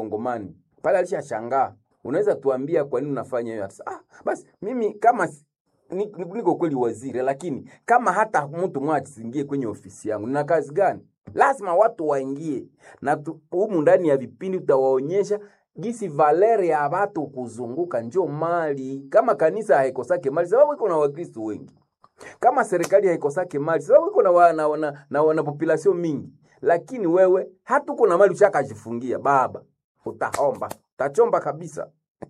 mkongomani pale alishashangaa unaweza tuambia kwa nini unafanya hiyo Atasema, ah, basi mimi kama si- ni- ni- niko kweli waziri lakini kama hata mtu mmoja asiingie kwenye ofisi yangu nina kazi gani lazima watu waingie na tu- humu ndani ya vipindi utawaonyesha gisi valeri ya watu kuzunguka njo mali kama kanisa haikosake mali sababu iko na wakristo wengi kama serikali haikosake mali sababu iko na, wa, na, na, na, na population mingi lakini wewe hata uko na mali ushakajifungia baba utaomba utachomba kabisa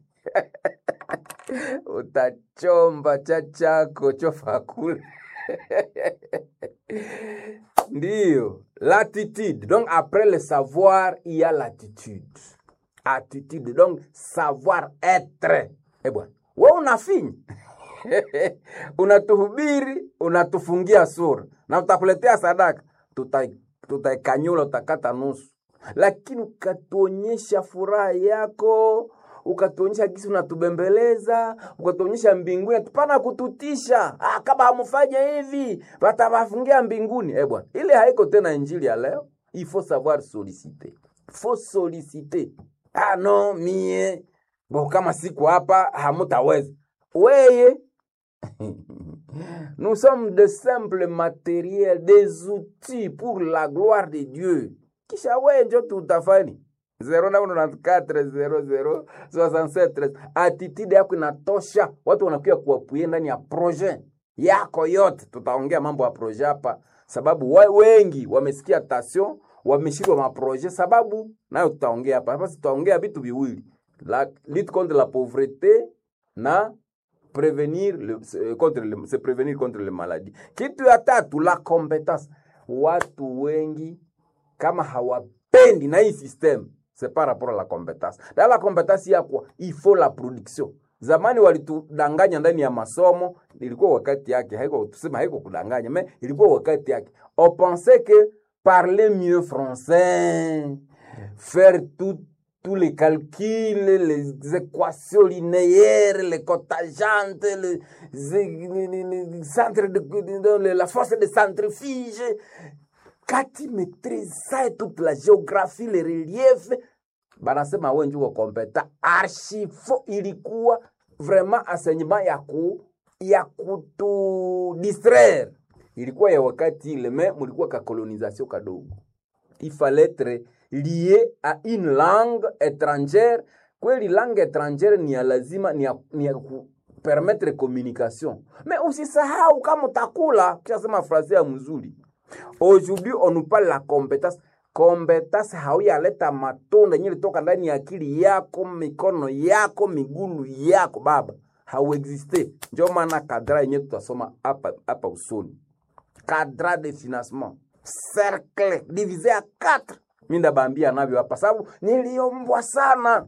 utachomba cha chako chofa kule ndiyo l'attitude donc après le savoir il y a l'attitude attitude donc savoir être eh bwana we unafinya unatuhubiri unatufungia sura na utakuletea sadaka tuta- tutaikanyula utakata nusu lakini ukatuonyesha furaha yako ukatuonyesha gisi unatubembeleza ukatuonyesha mbinguni tupana kututisha ah, kama hamfanya hivi watawafungia mbinguni eh bwana ile haiko tena injili ya leo il faut savoir solliciter faut solliciter ah no mie bo kama siku hapa hamutaweza weye Nous sommes de simples matériels, des outils pour la gloire de Dieu. Kisha wewe njo tutafani 0994006713 attitude yako inatosha, watu wanakuja kuwapuye ndani ya projet yako yote. Tutaongea mambo ya projet hapa, sababu wa, wengi wamesikia tasio, wameshindwa maprojet, sababu nayo tutaongea hapa. Hapa tutaongea vitu viwili, la lutte contre la pauvreté na prévenir le, se- contre le, se prévenir contre le maladie. Kitu ya tatu la compétence. Watu wengi kama hawapendi na hii system c'est par rapport à la compétence. Dans la compétence ya kwa il faut la production. Zamani walitudanganya ndani ya masomo, ilikuwa wakati yake, haiko tuseme haiko kudanganya, mais ilikuwa wakati yake. On pensait que parler mieux français, faire tout tous les calculs, les équations linéaires, les cotajantes, les, les, les- les centres de, de- de- la force de centrifuge. Quand tu maîtrises ça et toute la géographie, les reliefs, banasema we njuko kompeta archi fo ilikuwa vraiment enseignement ya ku ya kutu distraire ilikuwa ya wakati ile me mulikuwa ka colonisation kadogo il fallait être lié à une langue étrangère kweli langue étrangère ni ya lazima ni ya, ni ya ku permettre communication mais usisahau kama utakula kishasema francais ya mzuri aujourd'hui on nous parle la compétence compétence hauyaleta matunda yenye litoka ndani ya akili yako mikono yako migulu yako baba hauexiste njo maana kadra yenye tutasoma hapa hapa usoni cadre de financement cercle divisé à 4 mi ndabambia navyo hapa sababu niliombwa sana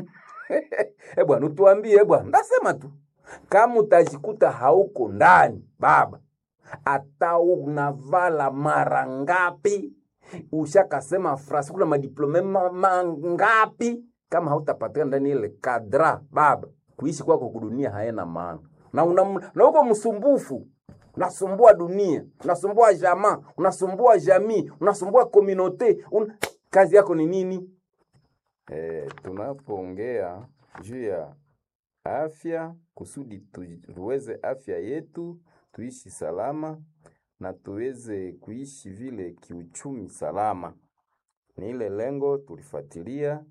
e bwana utuambie e bwana ndasema tu kama utajikuta hauko ndani baba hata unavala mara ngapi ushakasema frasi kuna madiplome ma- mangapi kama hautapatikana ndani ile kadra baba kuishi kwako kudunia haena maana na, una, na uko msumbufu unasumbua dunia unasumbua jamaa unasumbua jamii unasumbua komunote un... kazi yako ni nini E, tunapoongea juu ya afya kusudi tu- tuweze afya yetu tuishi salama na tuweze kuishi vile kiuchumi salama, ni ile lengo tulifuatilia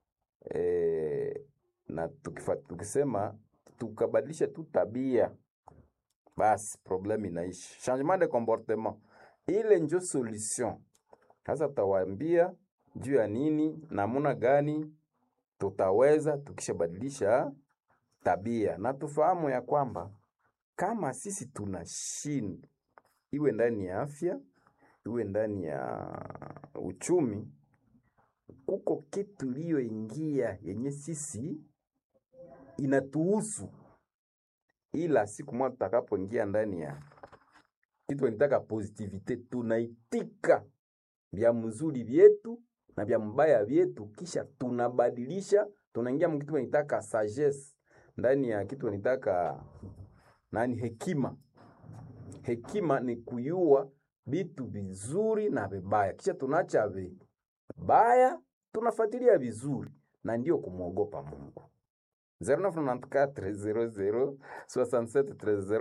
e, na tukifa, tukisema tukabadilisha tu tabia basi problème inaishi. Changement de comportement ile njo solution. Sasa tutawaambia juu ya nini, namuna gani tutaweza tukishabadilisha tabia, na tufahamu ya kwamba kama sisi tunashinda, iwe ndani ya afya, iwe ndani ya uchumi, kuko kitu iliyoingia yenye sisi inatuhusu, ila siku moja tutakapoingia ndani ya kitu nitaka positivite, tunaitika vya mzuri vyetu na vya mbaya vyetu, kisha tunabadilisha, tunaingia mkitu nitaka sagesse ndani ya kitu nitaka nani, hekima. Hekima ni kuyua vitu vizuri na vibaya, kisha tunacha vibaya tunafuatilia vizuri na ndio kumwogopa Mungu. 0994 00 67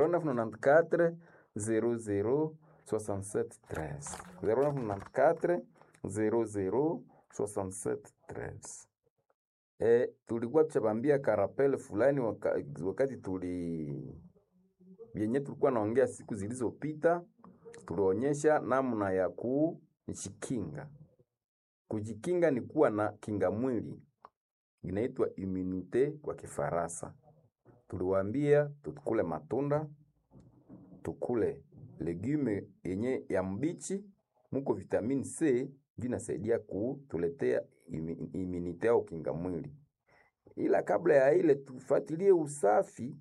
13 0994 00 67 13 0994 00 67 13 E, tulikuwa tuchabambia karapele fulani waka, wakati tuli vyenye tulikuwa naongea siku zilizopita, tulionyesha namna ya kujikinga. Kujikinga ni kuwa na kinga mwili inaitwa immunite kwa Kifaransa. Tuliwaambia tukule matunda, tukule legume yenye ya mbichi, muko vitamini C ndio inasaidia kutuletea imi- immunite au kinga mwili. Ila kabla ya ile tufuatilie usafi,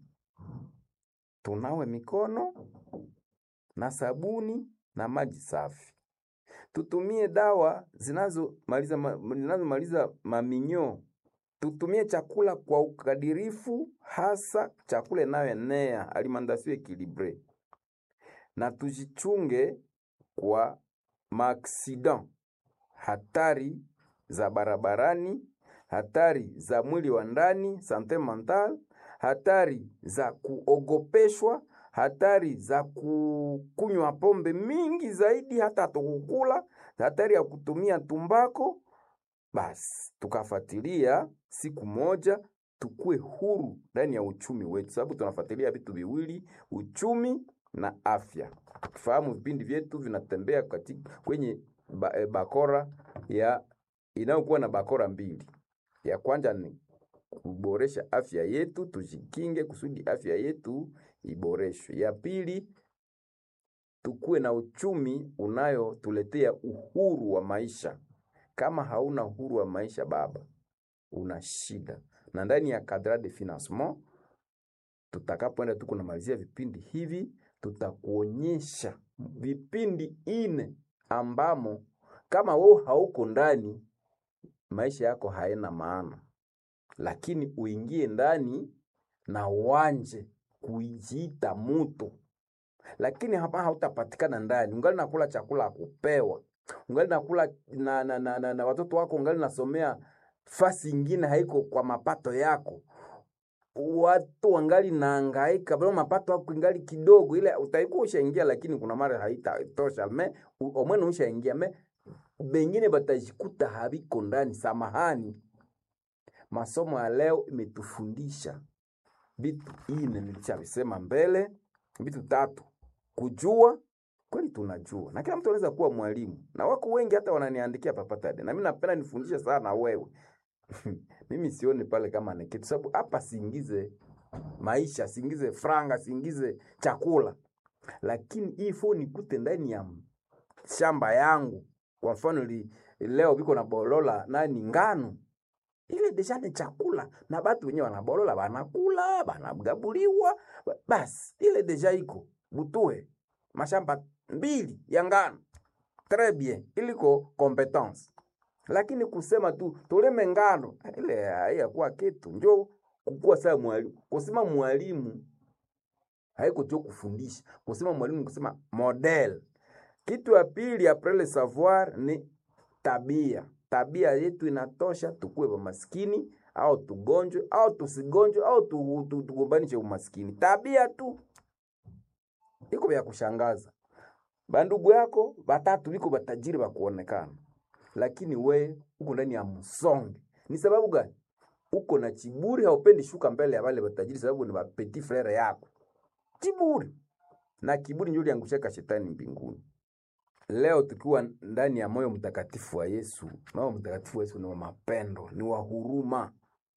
tunawe mikono na sabuni na maji safi. Tutumie dawa zinazomaliza ma, zinazomaliza maminyo. Tutumie chakula kwa ukadirifu, hasa chakula inayoenea alimentation equilibre, na tujichunge kwa maaksidan, hatari za barabarani, hatari za mwili wa ndani, sante mental, hatari za kuogopeshwa, hatari za kukunywa pombe mingi zaidi, hata hatukukula, hatari ya kutumia tumbako. Basi tukafuatilia siku moja tukue huru ndani ya uchumi wetu, sababu tunafuatilia vitu viwili, uchumi na afya. Tukifahamu vipindi vyetu vinatembea katika kwenye ba, e, bakora ya inayokuwa na bakora mbili. Ya kwanza ni kuboresha afya yetu, tujikinge kusudi afya yetu iboreshwe. Ya pili tukuwe na uchumi unayotuletea uhuru wa maisha. Kama hauna uhuru wa maisha baba, una shida. Na ndani ya cadre de financement tutakapoenda tu kunamalizia vipindi hivi, tutakuonyesha vipindi ine ambamo kama wewe hauko ndani, maisha yako haina maana, lakini uingie ndani na uanje kujiita mutu, lakini hapa hautapatikana ndani, ungali nakula chakula ya kupewa, ungali nakula na, na, na, na, na watoto wako ungali nasomea fasi ingine haiko kwa mapato yako watu wangali naangaika bado mapato yako ingali kidogo, ile utaikuwa ushaingia, lakini kuna mara haitatosha me u- omwene ushaingia me bengine batajikuta habiko ndani. Samahani, masomo ya leo imetufundisha vitu ine, nilishavisema mbele, vitu tatu: kujua kweli, tunajua na kila mtu anaweza kuwa mwalimu, na wako wengi hata wananiandikia papatade, na mimi napenda nifundishe sana wewe mimi sioni pale kama ni kitu, sababu hapa siingize maisha, siingize franga, siingize chakula, lakini hii phone ikute ndani ya shamba yangu. Kwa mfano li, leo biko na bolola nani ngano ile deja ni chakula na batu wenyewe wanabolola banakula banagabuliwa, ba- basi ile deja iko butue mashamba mbili ya ngano très bien, iliko competence lakini kusema tu tuleme ngano ile haiyakuwa kitu, njo kukuwa saa mwalimu. Kusema mwalimu haiko jo kufundisha, kusema mwalimu kusema model. Kitu ya pili apres le savoir ni tabia. Tabia yetu inatosha tukuwe maskini au tugonjwe au tusigonjwe au tu- tu- tugombanishe umaskini. Tabia tu iko vya kushangaza. Bandugu yako batatu biko batajiri bakuonekana lakini we uko ndani ya msonge. Ni sababu gani? Uko na chiburi, haupendi shuka mbele ya wale watajiri, sababu ni petit frere yako. Chiburi na kiburi ndio liangushaka shetani mbinguni. Leo tukiwa ndani ya moyo mtakatifu wa Yesu, moyo mtakatifu wa Yesu ni wa mapendo, ni wa huruma.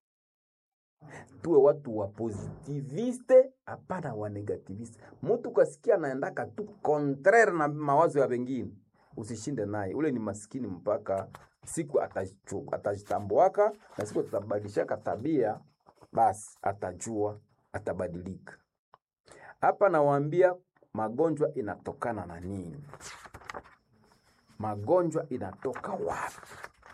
Tuwe watu wa positiviste, hapana wa negativiste. Mtu kasikia anaendaka tu contraire na mawazo ya wengine, usishinde naye, ule ni maskini mpaka siku atajichu- atajitambuaka na siku atabadilishaka tabia, basi atajua, atabadilika. Hapa nawaambia magonjwa inatokana na nini? Magonjwa inatoka wapi?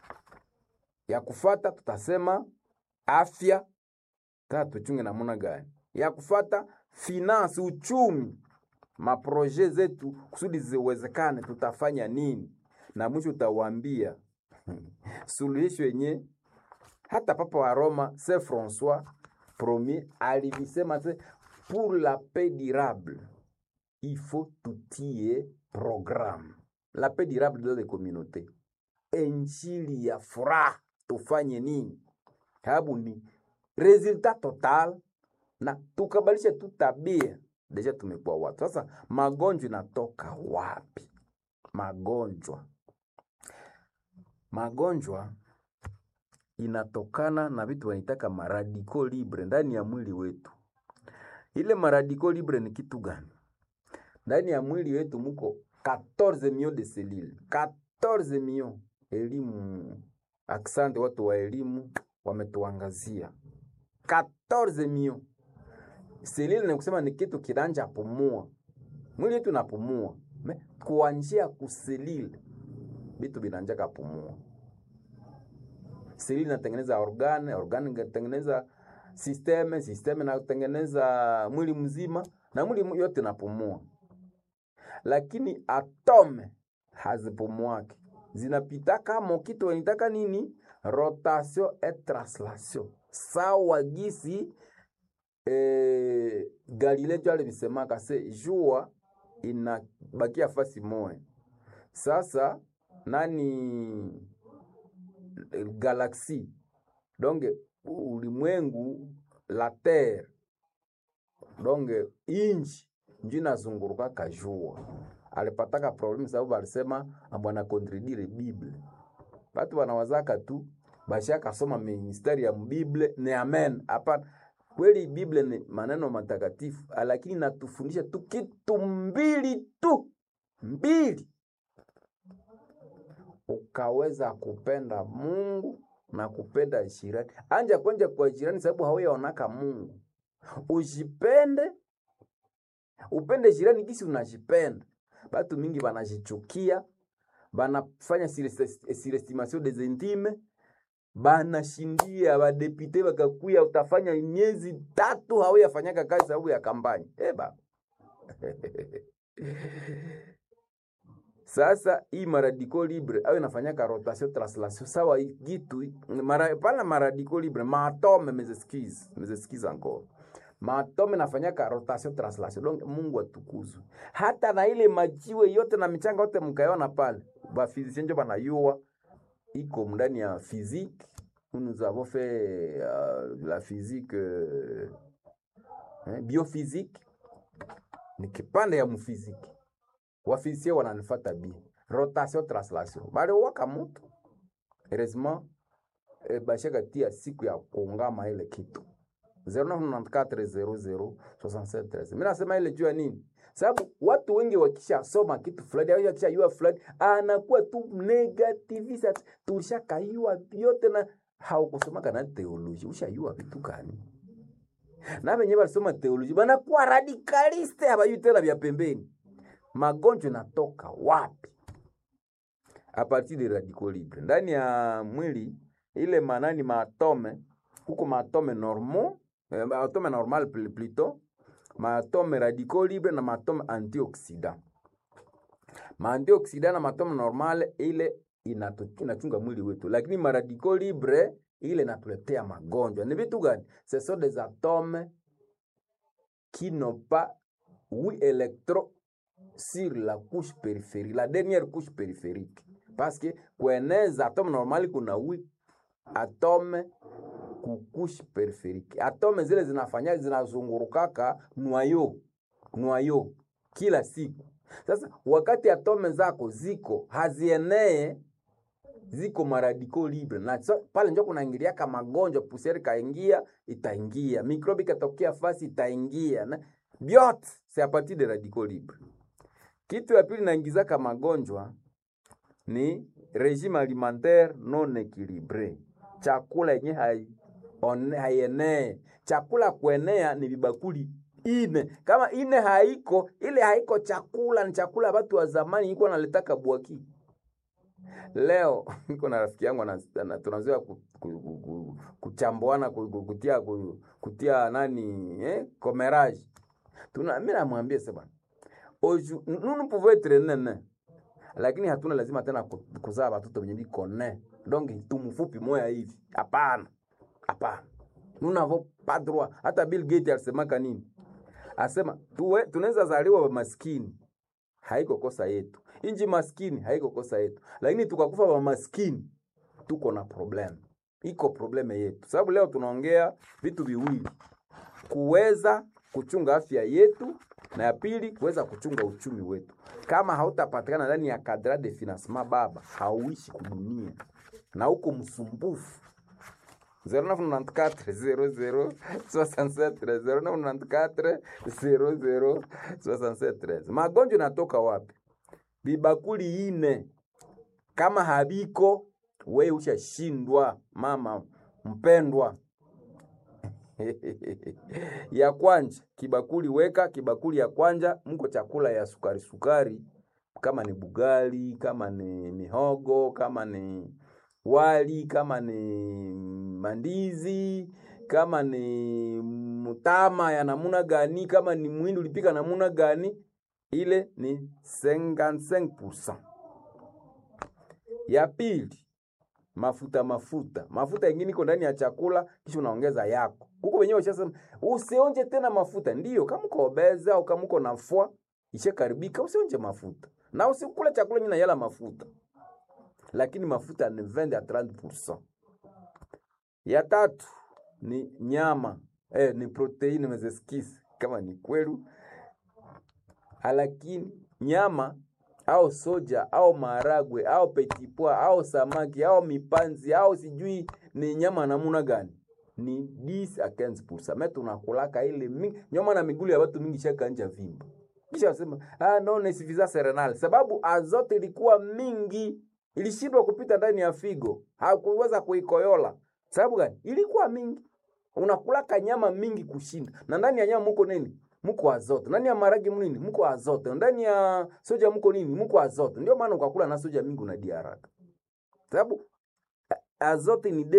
Ya kufata tutasema afya, tata tuchunge namuna gani? Ya kufata finance, uchumi, maproje zetu kusudi ziwezekane, tutafanya nini? Na mwisho utawaambia suluhisho yenye hata papa wa Roma Saint Francois premier alivisema se pour la paix durable il faut tutie programme la paix durable dans les communautés injili ya furaha tufanye nini sababu ni resultat total na tukabalisha tu tabia deja tumekuwa watu sasa magonjwa inatoka wapi magonjwa magonjwa inatokana na vitu wanaitaka maradiko libre ndani ya mwili wetu ile maradiko libre ni kitu gani ndani ya mwili wetu muko 14 millions de cellules 14 millions elimu aksante watu wa elimu wametuangazia 14 millions selile ni kusema ni kitu kiranja pumua mwili wetu napumua me kuanjia kuselile vitu vinanjaka pumua selile inatengeneza organe organe inatengeneza sisteme sisteme inatengeneza mwili mzima na mwili yote napumua lakini atome hazipumuake zinapitaka mokitu wanitaka nini rotation et translation sawa gisi eh, galile jo alivisemaka se jua inabakia fasi moya sasa nani galaxie donc ulimwengu la terre donc inji njo inazunguruka kajua alipataka problemu sababu alisema abwana kontredire bible batu wanawazaka tu bashakasoma ministeri ya bible ni amen hapana kweli bible ni maneno matakatifu lakini natufundisha tu kitu mbili tu mbili ukaweza kupenda mungu na kupenda jirani anja kwenja kwa jirani sababu hauyaonaka mungu ujipende upende jirani gisi unajipenda batu mingi banajichukia banafanya surestimation des intimes banashindia badepite bakakuya utafanya miezi tatu hauyafanyaka kazi sababu ya kampani eba sasa hii maradiko libre au inafanyaka rotation translation sawa gitu mara, pana maradiko libre maatome mezeskize mezeskize encore maatome nafanyaka rotation translation donc mungu atukuzwe hata na ile majiwe yote na michanga yote mkaiona pale bafizisien njo banayua iko ndani ya physique nous avons fait uh, la physique uh, eh, biophysique ni kipande ya mfiziki wafizisie wananifata bi rotation translation baliwaka mutu heureusement eh, bashaka tia siku ya kuungama ile kitu 0994006713 mi nasema ile juu ya nini sababu watu wengi wakishasoma kitu fulani au wakishajua fulani anakuwa tu negativisa tulishakayua vyote na haukusomaka na teoloji ushayua vitu gani na venye balisoma teoloji banakuwa radikaliste habayui tena vya pembeni magonjwa natoka wapi a partir de radical libre ndani ya mwili ile manani maatome huko maatome normal eh, maatome normal plutôt maatome radicaux libre na maatome antioxidant maantioxidant na maatome normal ile inatu, inachunga mwili wetu lakini maradicaux libre ile inatuletea magonjwa ni vitu gani ce sont des atomes qui n'ont pas huit électrons sur la couche périphérique la dernière couche périphérique parce que kueneza atome normali kuna huit atome kukushi periferiki. Atome zile zinafanya zinazungurukaka nwayo nwayo kila siku. Sasa wakati atome zako ziko hazienee ziko maradiko libre na so, pale njo kunaingiliaka magonjwa, pusieri kaingia itaingia, mikrobi katokea fasi itaingia na vyote c'est a partir de radicaux libre. Kitu ya pili naingizaka magonjwa ni regime alimentaire non équilibré, chakula yenye hai haienee. Chakula kuenea ni vibakuli ine, kama ine haiko ile haiko chakula, ni chakula watu wa zamani iko naletaka bwaki. Leo niko na rafiki yangu tunazoea ku, ku, ku, ku, kuchambuana ku, ku, kutia, ku, kutia nani eh, comérage tuna mimi namwambia sasa oju nous nous pouvons être nene lakini hatuna lazima tena kuzaa watoto wenye biko ne donc tumfupi moya hivi hapana hapana nous n'avons pas droit hata bill gate alisemaka nini asema tuwe tunaweza zaliwa maskini haiko kosa yetu inji maskini haiko kosa yetu lakini tukakufa wa maskini tuko na problem iko probleme yetu sababu leo tunaongea vitu viwili kuweza kuchunga afya yetu na ya pili kuweza kuchunga uchumi wetu kama hautapatikana ndani ya kadra de financement baba hauishi kudunia na huko msumbufu 0994 magonjwa inatoka wapi bibakuli ine kama habiko we ushashindwa mama mpendwa ya kwanja kibakuli weka kibakuli ya kwanja mko chakula ya sukari sukari kama ni bugali kama ni mihogo kama ni wali kama ni mandizi kama ni mutama ya namuna gani kama ni mwindi ulipika namuna gani ile ni 55% ya pili mafuta mafuta mafuta yengine iko ndani ya chakula kisha unaongeza yako huko wenyewe ushasema usionje tena mafuta ndiyo kama uko obese au kama uko nafua ishakaribika usionje mafuta na usikule chakula nyina yala mafuta lakini mafuta ni 20 à 30%. Ya tatu ni nyama eh, ni proteini mezeskisi kama ni kwelu, lakini nyama au soja au maharagwe au petipwa au samaki au mipanzi au sijui ni nyama namuna gani ni 10 à 15%. Me tunakulaka ile mingi nyama na migulu ya watu mingi shakanja vimba, kisha wasema ah, no ne suffisance renale, sababu azote ilikuwa mingi ilishindwa kupita ndani ya figo, hakuweza kuikoyola. Sababu gani? Ilikuwa mingi. Unakulaka nyama mingi kushinda, na ndani ya nyama muko nini? Muko azote. Ndani ya maragi mnini? Muko azote. Ndani ya soja muko nini? Muko azote. Ndio maana ukakula na soja mingi unadia haraka, sababu azote ni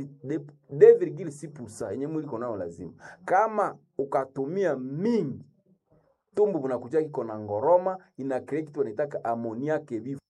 2,6% yenye mwili konao lazima. Kama ukatumia mingi, tumbu bunakuja kiko na ngoroma, ina create kitu wanaitaka ammoniaque vive